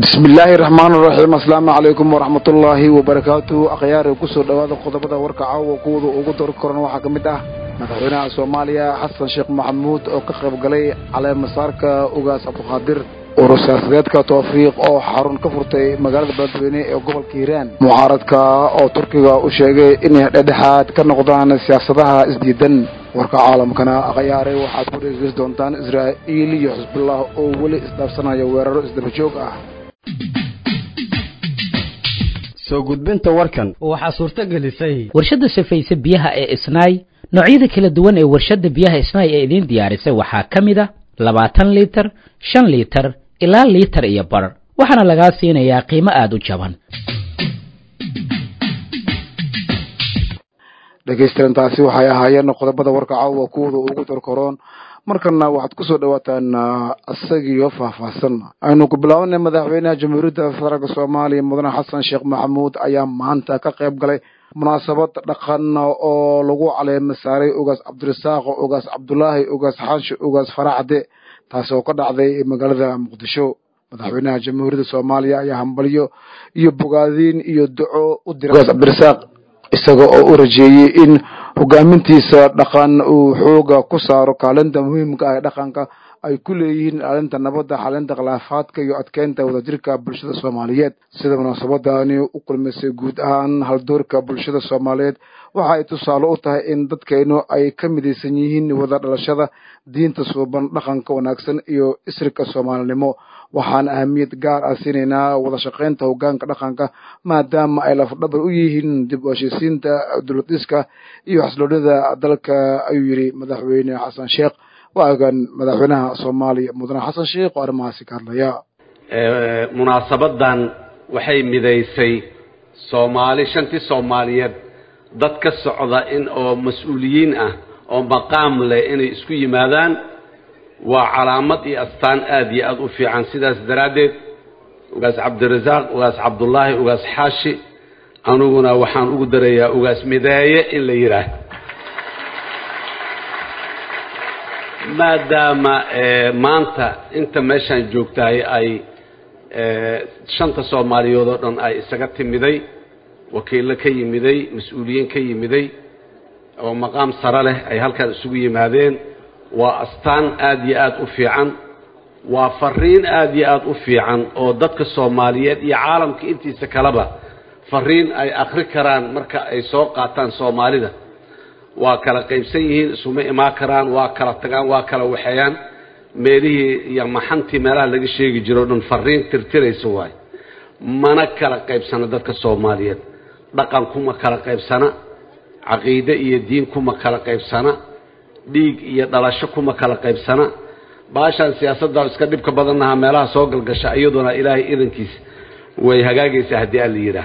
bismi illaahi raxmaan raxiim asalaamu calaykum waraxmatullaahi wabarakaatu akhyaari kusoo dhowaada qodobada warka caawa kuwada ugu dor koran waxaa ka mid ah madaxweynaha soomaaliya xasan sheekh maxamuud oo ka qayb galay caleemasaarka ugaas cabdiqaadir urur siyaasadeedka tawfiiq oo xarun ka furtay magaalada beledweyne ee gobolka hiiraan mucaaradka oo turkiga u sheegay inay dhedhexaad ka noqdaan siyaasadaha isdiidan warka caalamkana akhyaare waxaad ku dhegeysan doontaan israa'iil iyo xisbullah oo weli isdhaafsanaya weeraro isdaba joog ah soo gudbinta warkan waxaa suurto gelisay warshadda safayse biyaha ee isnaay noocyada kala duwan ee warshadda biyaha isnaay ee idiin diyaarisay waxaa ka mid a labaatan liitar shan liitar ilaa liitar iyo bar waxaana lagaa siinayaa qiimo aada u jaban dhegaystayan taasi waxay ahaayeen qodobada warka caawa kuwada ugu dorkoroon markana waxaad kusoo dhawaataan isagiyo faahfaahsan aynu ku bilaabanay madaxweynaha jamhuuriyadda federaalk soomaaliya mudane xasan sheekh maxamuud ayaa maanta ka qayb galay munaasabad dhaqan oo lagu caleema saaray ugaas cabdirasaaq ugaas cabdulaahi ugaas xaanshe ugaas faracde taasi oo ka dhacday magaalada muqdisho madaxweynaha jamhuuriyadda soomaaliya ayaa hambalyo iyo bogaadiin iyo duco u diray ugaas cabdirasaaq isaga oo u rajeeyey in hogaamintiisa dhaqan uu xooga ku saaro kaalinta muhiimka ah ee dhaqanka ay ku leeyihiin ilaalinta nabadda xalinta khilaafaadka iyo adkeynta wadajirka bulshada soomaaliyeed sida munaasabadani u kulmisay guud ahaan haldoorka bulshada soomaaliyeed waxa ay tusaale u tahay in dadkaynu ay ka midaysan yihiin wada dhalashada diinta suuban dhaqanka wanaagsan iyo isrika soomaalinimo waxaan ahamiyad gaar ah siinaynaa wada shaqaynta hogaanka dhaqanka maadaama ay lafdhabar u yihiin dib u heshiisiinta dowladiska iyo xasloonida dalka ayuu yidhi madaxweyne xasan sheekh waagan madaxweynaha soomaaliya mudane xasan sheekh oo arrimahaasi ka hadlaya munaasabadan waxay midaysay soomaali shantii soomaaliyeed dad ka socda in oo mas-uuliyiin ah oo maqaam leh inay isku yimaadaan waa calaamad iyo astaan aada iyo aada u fiican sidaas daraaddeed ugaas cabdirasaaq ugaas cabdullaahi ugaas xaashi aniguna waxaan ugu darayaa ugaas mideeye in la yidhaah maadaama maanta inta meeshaan joogtahay ay shanta soomaaliyood oo dhan ay isaga timiday wakiillo ka yimiday mas-uuliyiin ka yimiday oo maqaam sare leh ay halkaan isugu yimaadeen waa astaan aada iyo aada u fiican waa fariin aada iyo aada u fiican oo dadka soomaaliyeed iyo caalamka intiisa kaleba fariin ay akhri karaan marka ay soo qaataan soomaalida waa kala qaybsan yihiin isuma imaan karaan waa kala tagaan waa kala waxeeyaan meelihii iyo maxantii meelaha laga sheegi jiro o dhan fariin tirtiraysa waayo mana kala qaybsana dadka soomaaliyeed dhaqan kuma kala qaybsana caqiide iyo diin kuma kala qaybsana dhiig iyo dhalasho kuma kala qaybsana baashaan siyaasadda iska dhibka badannaha meelaha soo galgasha iyaduna ilaahay idankiisa way hagaagaysaa haddii aan la yidhaah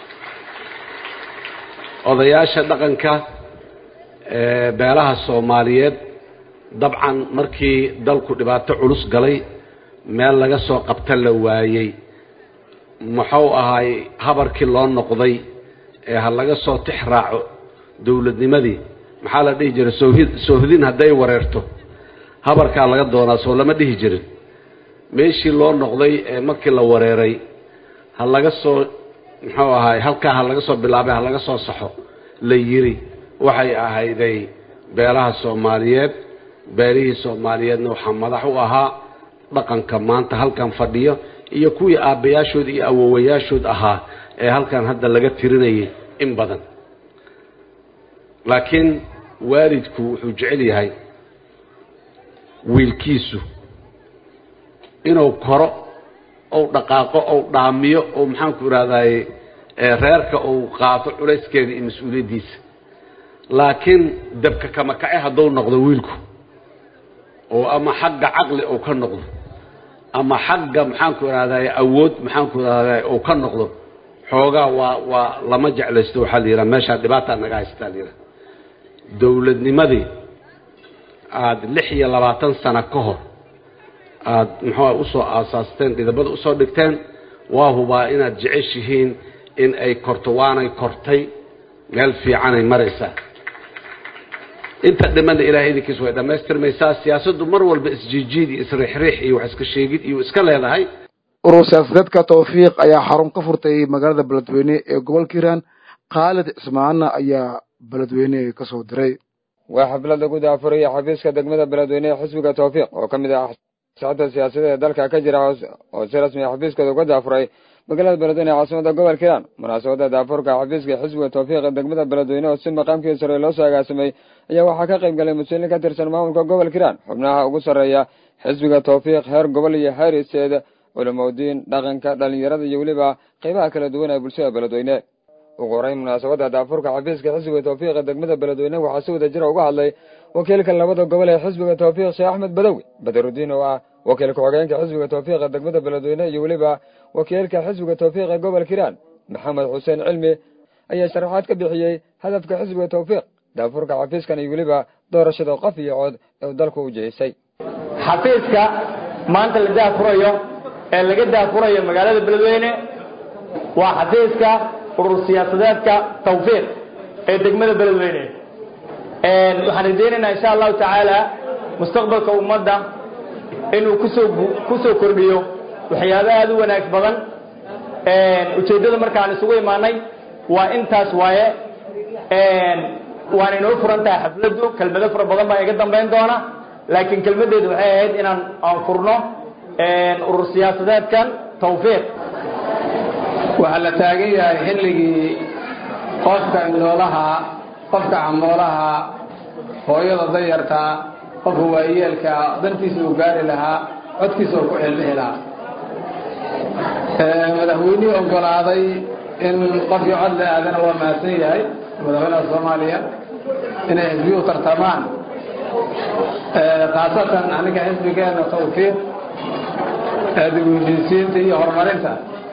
odayaasha dhaqanka beelaha soomaaliyeed dabcan markii dalku dhibaato culus galay meel laga soo qabta la waayey muxuu ahaay habarkii loo noqday ee ha laga soo tix raaco dowladnimadii maxaa la dhihi jiray soohid soohdin hadday wareerto habarkaa laga doonaa soo lama dhihi jirin meeshii loo noqday ee markii la wareeray ha laga soo muxuu ahaay halkaa ha laga soo bilaabay ha laga soo saxo la yiri waxay ahayday beelaha soomaaliyeed beelihii soomaaliyeedna waxaa madax u ahaa dhaqanka maanta halkan fadhiyo iyo kuwii aabbayaashood iyo awowayaashood ahaa ee halkan hadda laga tirinayay in badan laakiin waalidku wuxuu jecel yahay wiilkiisu inuu koro ou dhaqaaqo ou dhaamiyo ou maxaanku ihahdaye reerka uu qaato culayskeeda iyo mas-uuliyaddiisa laakiin dabka kama kace hadduu noqdo wiilku oo ama xagga caqli uu ka noqdo ama xagga maxaanku ihahdaye awood maxaanku ihahdaye uu ka noqdo xoogaa waa waa lama jeclaysto waxaa la yidhaha meeshaa dhibaataa naga haystaa la yidhaha dowladnimadii aada lix iyo labaatan sano ka hor aada muxuua usoo aasaasteen dhidabada usoo dhigteen waa hubaa inaad jeceshihiin in ay korto waanay kortay meel fiicanay maraysaa inta dhimana ilahay idinkiis way dhammaystirmaysaa siyaasaddu mar walba isjiijiid iyo isriixriix iyo wax iska sheegid iyo iska leedahay urur siyaasadeedka tawfiiq ayaa xarun ka furtay magaalada beledweyne ee gobolka hiiraan khaalid cismaana ayaa beledweyne ka soo diray waa xaflad lagu daafuraya xafiiska degmada beledweyne ee xisbiga tawfiiq oo ka mid ah sacada siyaasadeed ee dalka ka jira oo si rasmi a xafiiskooda uga daafuray magaalada beledweyne ee caasimada gobolka hiiraan munaasabada daafurka xafiiska xisbiga tawfiiq ee degmada beledweyne oo si maqaamkii sare loo soo agaasimay ayaa waxaa ka qayb galay mas-uuliin ka tirsan maamulka gobolka hiiraan xubnaha ugu sarreeya xisbiga tawfiiq heer gobol iyo heer isteed culimaudiin dhaqanka dhalinyarada iyo weliba qeybaha kala duwan ee bulshada beledweyne ugu horeyn munaasabada daafurka xafiiska xisbiga tawfiiq ee degmada beledweyne waxaa si wada jira uga hadlay wakiilka labada gobol ee xisbiga tawfiiq sheekh axmed badowi badarudiin oo ah wakiil ku-xigeenka xisbiga tawfiiq ee degmada beledweyne iyo weliba wakiilka xisbiga tawfiiq ee gobolka hiiraan maxamed xuseen cilmi ayaa sharaxaad ka bixiyey hadafka xisbiga tawfiiq daafurka xafiiskan iyo weliba doorashada qof iyo cod ee uu dalku u jeesay xafiiska maanta la daafurayo ee laga daafurayo magaalada beledweyne waa xafiiska urur siyaasadeedka tawfiiq ee degmada beledweyne waxaan rajaynaynaa insha allahu tacaala mustaqbalka ummadda inuu kusoo kusoo kordhiyo waxyaaba aada u wanaag badan ujeeddada markaan isugu imaanay waa intaas waaye waana inoo furan tahay xafladdu kelmado fara badan baa iga dambayn doona laakiin kelmaddeedu waxay ahayd inaan aan furno urur siyaasadeedkan tawfiiq waxaa la taagan yahay xilligii qofka indhoolaha qofka camoolaha hooyada dayartaa qofka waayeelka dantiisa uu gaari lahaa codkiisa uu ku xilbixi lahaa madaxweynihii ogolaaday in qofkii cod la aadana waa mahadsan yahay madaxweynaha soomaaliya inay xisbiyuhu tartamaan khaasatan aniga xisbigeena tawfiiq dib u heshiisiinta iyo horumarinta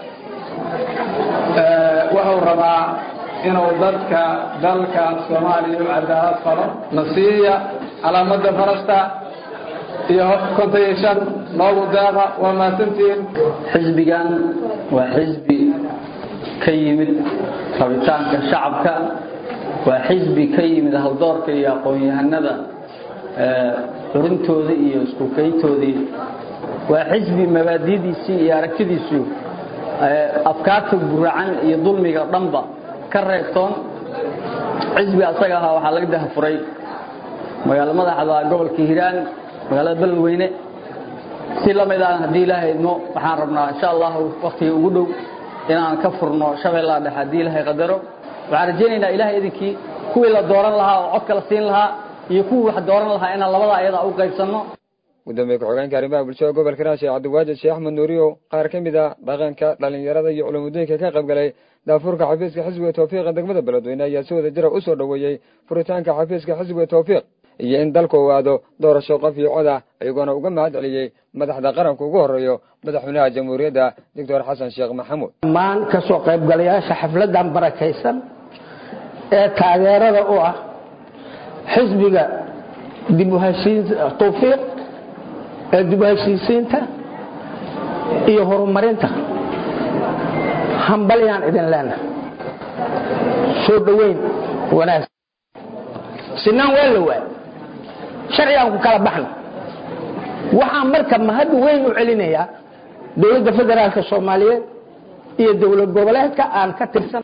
wuxuu rabaa inuu dadka dalka soomaaliya u cadaalad falo nasiiya calaamada farasta iyo konton iyo shan noogu daaqa waa mahadsantihiin xisbigan waa xisbi ka yimid rabitaanka shacabka waa xisbi ka yimid hawdoorka iyo aqoon-yahanada xurintooda iyo iskukayntoodii waa xisbi mabaadidiisii iyo aragtidiisu afkaarta guracan iyo dulmiga dhanba ka reebtoon xisbi asaga ahaa waxaa laga dahafuray magaalo madaxda gobolka hiiraan magaalada beledweyne si la mid aan haddii ilaahay idmo waxaan rabnaa insha allahu waktiga ugu dhow inaan ka furno shabeellaha dhexe haddii ilaahay qadaro waxaan rajaynaynaa ilahay idinkii kuwii la dooran lahaa oo codka la siin lahaa iyo kuwii wax dooran lahaa inaan labada ayada u qaybsanno gudoomiye ku-xigeenka arrimaha bulshada gobolka hiiraan sheekh cabdiwaajid sheekh axmed nuuriyo qaar ka mid a dhaqanka dhalinyarada iyo culumadooyinka ka qayb galay daafurka xafiiska xisbiga tawfiiqa degmada beledweyne ayaa si wada jira u soo dhoweeyey furitaanka xafiiska xisbiga tawfiiq iyo in dalku ogaado doorasho qof iyo cod ah iyagoona uga mahad celiyey madaxda qaranka ugu horeeyo madaxweynaha jamhuuriyadda doctor xasan sheekh maxamuud dhammaan ka soo qaybgalayaasha xafladdan barakaysan ee taageerada u ah xisbiga dib u heshiin tawfiiq ee dib u heshiisiinta iyo horumarinta hambalyaan idin leenahay soo dhoweyn wanaagsan sinaan waa la waay sharcigaan ku kala baxno waxaan marka mahad weyn u celinayaa dowladda federaalka soomaaliyeed iyo dowlad goboleedka aan ka tirsan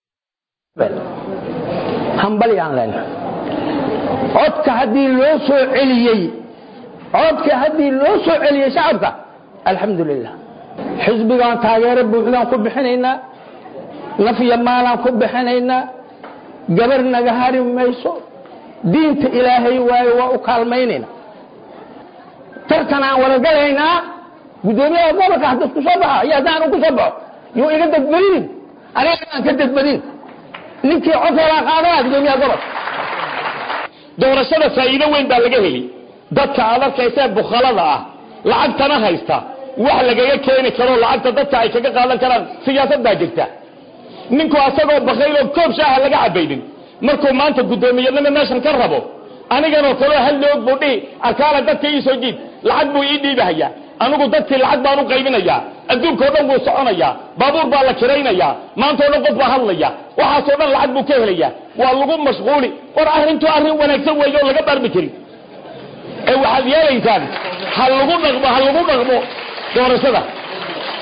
hambalyaan leenahay codka haddii loo soo celiyey codka haddii loo soo celiyey shacabka alxamdu lilah xisbigaan taageero buuxdaan ku bixinaynaa nafya maalaan ku bixinaynaa gabar naga hari mayso diinta ilaahay waayo waa u kaalmaynayna tartan aan wada galaynaa guddoomiyaha gobolka haddii isku soo baxa iyo haddaan ku soo baxo yuu iga dadbadinin aniga aan ka dadbadin ninkii codkeedaa qaadanaa guddoomiyaha gobolka doorashada faa'iido weyn baa laga heli dadka aad arkaysee bukhalada ah lacagtana haysta wax lagaga keeni karo lacagta dadka ay kaga qaadan karaan siyaasad baa jirta ninku asagoo bakayloo koob shaaha laga cabaynin markuu maanta guddoomiyanimo meeshan ka rabo aniganoo kaleo hal loog buu dhihi arkaala dadka ii soo dhiib lacag buu ii dhiibahayaa anigu dadkii lacag baan u qaybinayaa adduunkao dhan wuu soconayaa baabuur baa la kiraynayaa maantao dhan qof baa hadlaya waxaasoo dhan lacag buu ka helayaa waa lagu mashquuli war arrintu arrin wanaagsan weeye oo laga baarmi karin ee waxaad yeelaysaan ha lagu dhaqmo ha lagu dhaqmo doorashada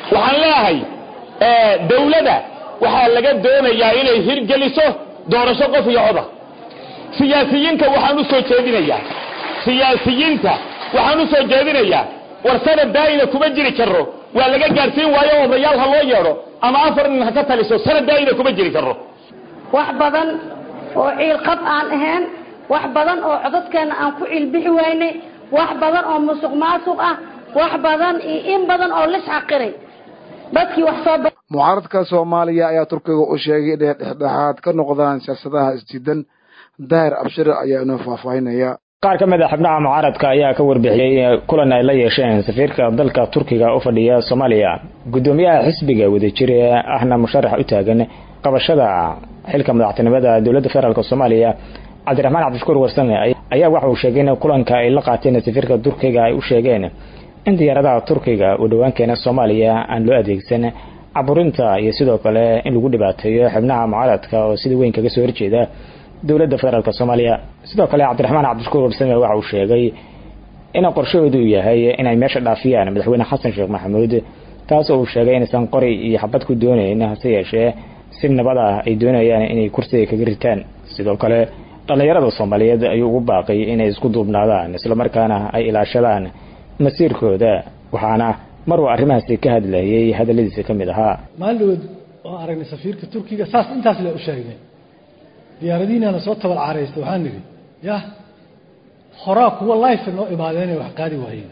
waxaan leeyahay dawladda waxaa laga doonayaa inay hirgeliso doorasho qof iyo coda siyaasiyiinta waxaan u soo jeedinayaa siyaasiyiinta waxaan u soo jeedinayaa war sanad daa'ina kuma jiri karo waa laga gaadhsiin waayo odayaal ha loo yeedho ama afar nin ha ka taliso sanad daa'ina kuma jiri karo wax badan oo ciilqab aan ahayn wax badan oo codadkeenna aan ku ciilbixi waynay wax badan oo musuq maasuq ah wax badan iyo in badan oo lis xaqiray dadkii wax soo mucaaradka soomaaliya ayaa turkiga u sheegay inay dhexdhexaad ka noqdaan siyaasadaha isdiidan daahir abshir ayaa inoo faahfaahinaya qaar ka mid a xubnaha mucaaradka ayaa ka warbixiyey kulan ay la yeesheen safiirka dalka turkiga u fadhiya soomaaliya guddoomiyaha xisbiga wadajir ee ahna musharax u taagan qabashada xilka madaxtinimada dowladda federaalk soomaaliya cabdiraxmaan cabdishukuur warsame ayaa waxa uu sheegay in kulanka ay la qaateen safiirka turkiga ay u sheegeen in diyaaradaha turkiga uu dhowaan keena soomaaliya aan loo adeegsan caburinta iyo sidoo kale in lagu dhibaateeyo xubnaha mucaaradka oo sida weyn kaga soo horjeeda dowladda federaalk soomaaliya sidoo kale cabdiraxmaan cabdishukuur warsame waxa uu sheegay in qorshahoodu yahay inay meesha dhaafiyaan madaxweyne xasan sheekh maxamuud taas oo uu sheegay inaysan qori iyo xabad ku doonayn hase yeeshee si nabad ah ay doonayaan inay kursiga kaga ritaan sidoo kale dhallinyarada soomaaliyeed ayuu ugu baaqay inay isku duubnaadaan islamarkaana ay ilaashadaan masiirkooda waxaana mar uu arrimahaasi ka hadlayay hadalladiisa ka mid ahaa maalin oo aragnay safiirka turkiga saas intaas le u sheegnay diyaaradiinana soo tabal caaraysta waxaan nidhi yah horaa kuwa life noo imaadeen inay wax qaadi waayeen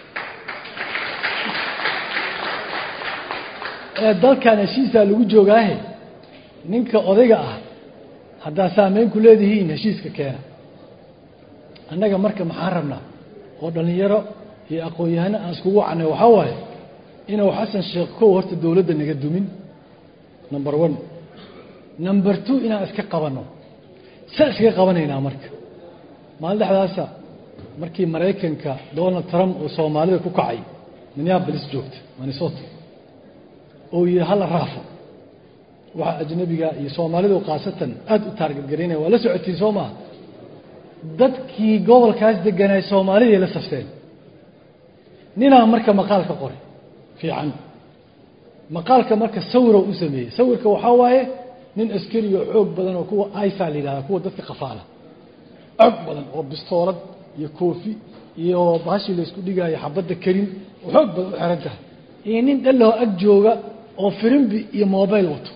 ee dalkan heshiisaa lagu joogaahe ninka odayga ah haddaa saameyn ku leedihiin heshiiska keena annaga marka maxaan rabnaa oo dhallinyaro iyo aqoon-yahano aan iskugu wacnay waxaa waaye inuu xasan sheekh kow horta dowladda naga dumin number one number two inaan iska qabanno saa iskaga qabanaynaa marka maalin dhexdaasa markii maraykanka donald trump oo soomaalida ku kacay minneabolis joogta minnesota oo yidhi hala raafo waxa ajnabiga iyo soomaalidu khaasatan aada u taargadgaraynaya waa la socotiin soo maaha dadkii gobolkaas deganaay soomaaliday la safteen ninaa marka maqaal ka qoray fiican maqaalka marka sawiro u sameeyey sawirka waxaa waaye nin askari oo xoog badan oo kuwa isa la yidhahda kuwa dadka qafaala cog badan oo bistoolad iyo koofi iyo baashii laysku dhigaayo xabadda karin oo xoog badan u xiran tahay iyo nin dhallahoo ag jooga oo firimbi iyo mobile wato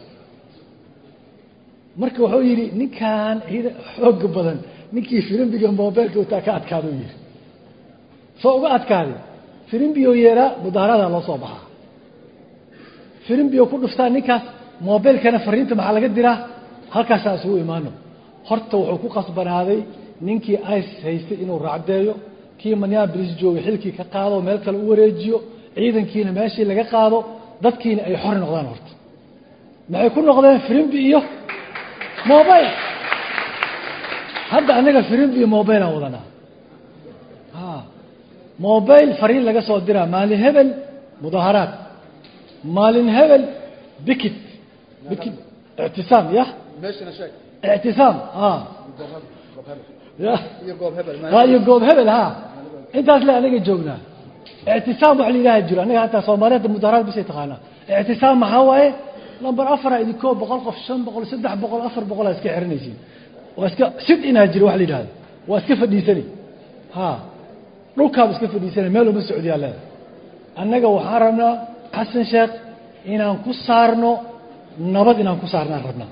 marka wuxuu yidhi ninkan xooga badan ninkii firimbiga mobileka wataa ka adkaaduu yidhi soo uga adkaaday firimbioo yeeraa mudaharaadaa loo soo baxaa firimbioo ku dhuftaa ninkaas mobilkana fariinta maxaa laga diraa halkaasaa isugu imaano horta wuxuu ku qasbanaaday ninkii ice haystay inuu raacdeeyo kii minneabolis joogay xilkii ka qaado meel kale u wareejiyo ciidankiina meeshii laga qaado dadkiina ay xor noqdaan horta maxay ku noqdeen firimbi iyo mobile hadda anaga firimbi iyo mobile aan wadanaa mobile fariin laga soo diraa maalin hebel mudaaharaad maalin hebel bikit bikit ictisaam ya ictisaam ya iyo goob hebel ha intaas le anaga joognaa ictisaam wax la yidhaha jiro anaga hataa soomaaliyada mudaaharaad bisay taqaanaa ictisaam maxaa waaye number afara idinkoo boqol qof shan boqol saddex boqol afar boqolaa iska xiranaysiin waa iska sid inaa jiro wax la yidhahdo waa iska fadhiisani ha dhulkaaba iska fadhiisanay meel uma socdiyaa leeda annaga waxaan rabnaa xasan sheekh inaan ku saarno nabad inaan ku saarnaan rabnaa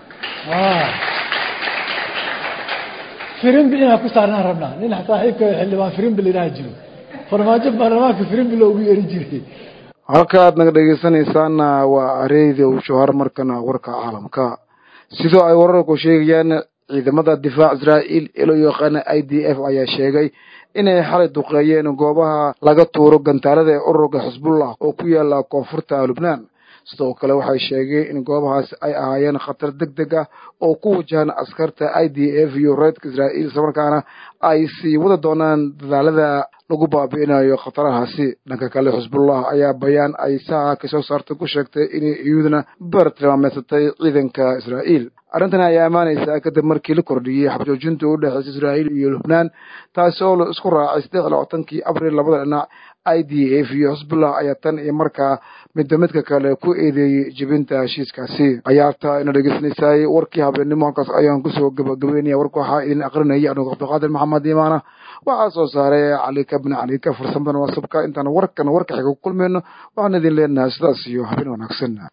firimbi inaan ku saarnaan rabnaa nin saaxiibka xildhibaan firimbi la yidhaha jiro farmaajo baarlamaanka firimbi loogu yeeri jiray halkaad naga dhegeysanaysaana waa radio shahar markana warka caalamka sidoo ay wararku sheegayaan ciidamada difaac israa'iil ee loo yaqaana i d f ayaa sheegay inay xalay duqeeyeen goobaha laga tuuro gantaalada ee ururka xisbullah oo ku yaala koonfurta lubnaan sidoo kale waxay sheegeen in goobahaas ay ahaayeen khatar deg deg ah oo ku wajahan askarta i d f iyo reedka israa'iil islamarkaana ay sii wada doonaan dadaalada lagu baabi'inayo khatarahaasi dhanka kale xisbullah ayaa bayaan ay saaca kasoo saartay ku sheegtay inay iyaduna bar tilmaameysatay ciidanka israa'iil arrintan ayaa ammaanaysaa kadib markii la kordhiyey xabjoojinta u dhexeysa israa'iil iyo lubnaan taasi oo la isku raacay saddex labaatankii abril labada dhinac i d f iyo xisbullah ayaa tan iyo markaa midba midka kale ku eedeeyey jebinta heshiiskaasi ayaarta ina dhegeysanaysaay warkii habeennimo halkaas ayaan kusoo gabagabeynaya warka waxaa idin aqrinayay anugu cabdiqaadir maxamed imaana waxaa soo saaray calika bni calika farsamada waasabka intaan warkan warka xiga ku kulmayno waxaan idin leenahay sidaas iyo habeen wanaagsan